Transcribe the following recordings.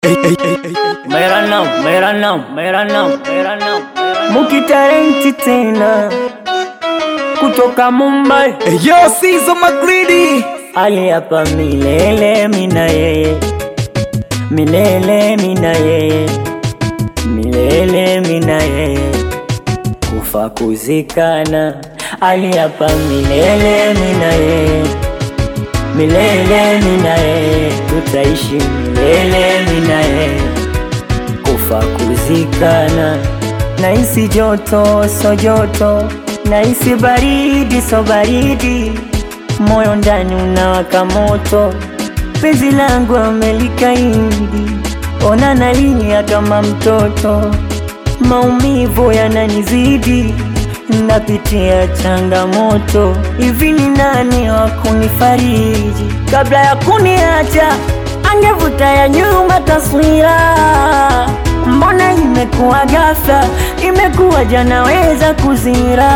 मेरा नाम मेरा नाम मेरा नाम मेरा नाम Mukitalenti tena kutoka Mumbai, Yo, Caesar McGreedy. ali hapa milele mina yeye, milele mina yeye, milele mina yeye, kufa kuzikana, ali hapa milele mina yeye, milele mina yeye, tutaishi milele mina yeye kufa kuzikana. Nahisi joto so joto, nahisi baridi so baridi, moyo ndani unawaka moto, penzi langu amelikaidi, ona nalia kama mtoto, maumivu yananizidi, napitia changamoto. Hivi ni nani wa kunifariji kabla ya kuniacha? Angevuta ya nyuma taswira Mbona imekuwa ghafla, imekuwa janaweza kuzira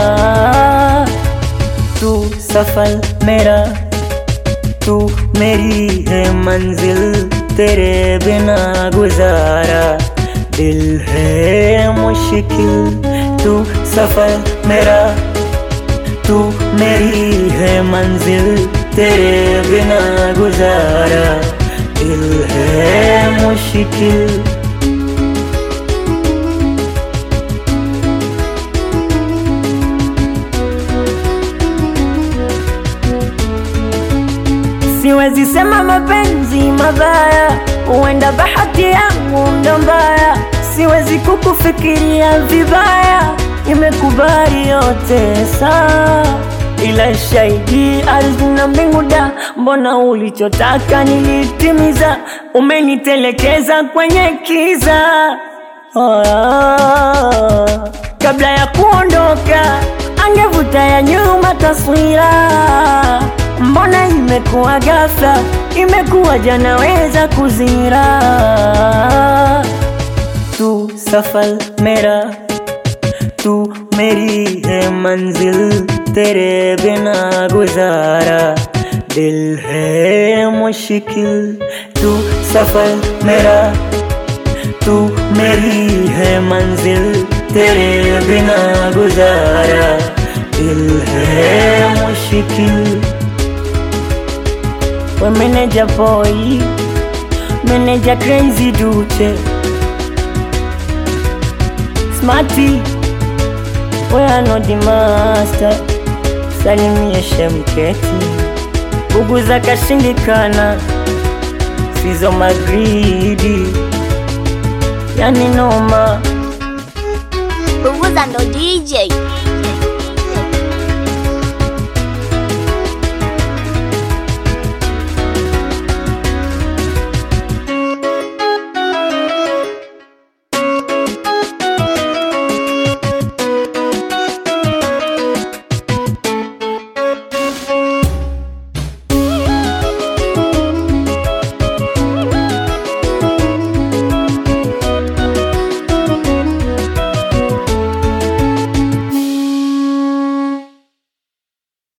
tu safar मेरा तू मेरी है मंजिल तेरे बिना गुजारा दिल है मुश्किल तू सफर मेरा तू मेरी है मंजिल तेरे बिना गुजारा दिल है मुश्किल Siwezi sema mapenzi mabaya, huenda bahati yangu ndo mbaya. Siwezi kukufikiria vibaya, nimekubali yote sawa, ila shahidi ardhi na mbingu da, mbona ulichotaka nilitimiza, umenitelekeza kwenye kiza oh, kabla ya kuondoka angevuta ya nyuma taswira Mbona imekuwa ghafla, imekuwa janaweza kuzira tu safar मेरा तू मेरी है मंजिल तेरे बिना गुजारा दिल है मुश्किल तू सफर मेरा तू मेरी है मंजिल तेरे बिना गुजारा दिल है मुश्किल We manager boy, manager crazy dude, smarty, we are not the master. Salimie shemketi, bugu za kashindikana, sizo magridi, yani noma. Bubuza ndo DJ.